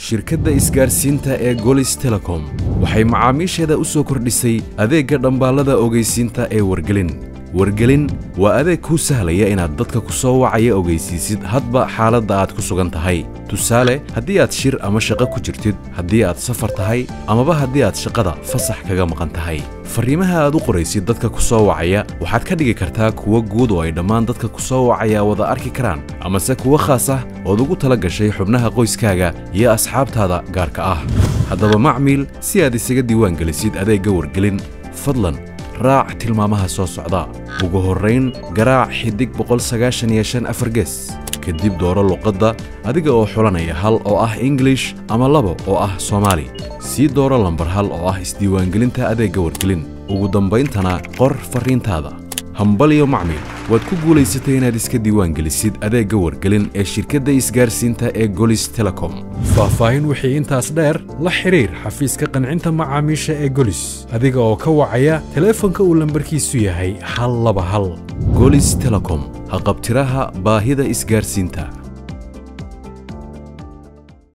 shirkadda isgaarsiinta ee golis telecom waxay macaamiisheeda u soo kordhisay adeegga dhambaallada ogeysiinta ee wargelin wargelin waa adeeg kuu sahlaya inaad dadka ku soo wacaya ogeysiisid hadba xaaladda aad ku sugan tahay tusaale haddii aad shir ama shaqo ku jirtid haddii aad safar tahay amaba haddii aad shaqada fasax kaga maqan tahay farriimaha aad u qoraysid dadka ku soo wacaya waxaad ka dhigi kartaa kuwo guud oo ay dhammaan dadka ku soo wacaya wada arki karaan amase kuwo khaas ah ood ugu tala gashay xubnaha qoyskaaga iyo asxaabtaada gaarka ah haddaba macmiil si aad isaga diiwaan gelisid adeegga wargelin fadlan raac tilmaamaha soo socda ugu horrayn garaac xidig ges kadib dooro luqadda adiga oo xulanaya hal oo ah ingilish ama labo oo ah soomaali sii dooro lambar hal oo ah isdiiwaangelinta adeegga wargelin ugu dambayntana qor farriintaada hambalyo macmil waad ku guulaysatay inaad iska diiwaangelisid adeegga wargelin ee shirkadda isgaarsiinta ee golis telecom faahfaahin wixii intaas dheer la xidhiir xafiiska qancinta macaamiisha ee golis adiga oo ka wacaya teleefanka uu lambarkiisu yahay hal laba hal golis telecom haqabtiraha baahida isgaarsiinta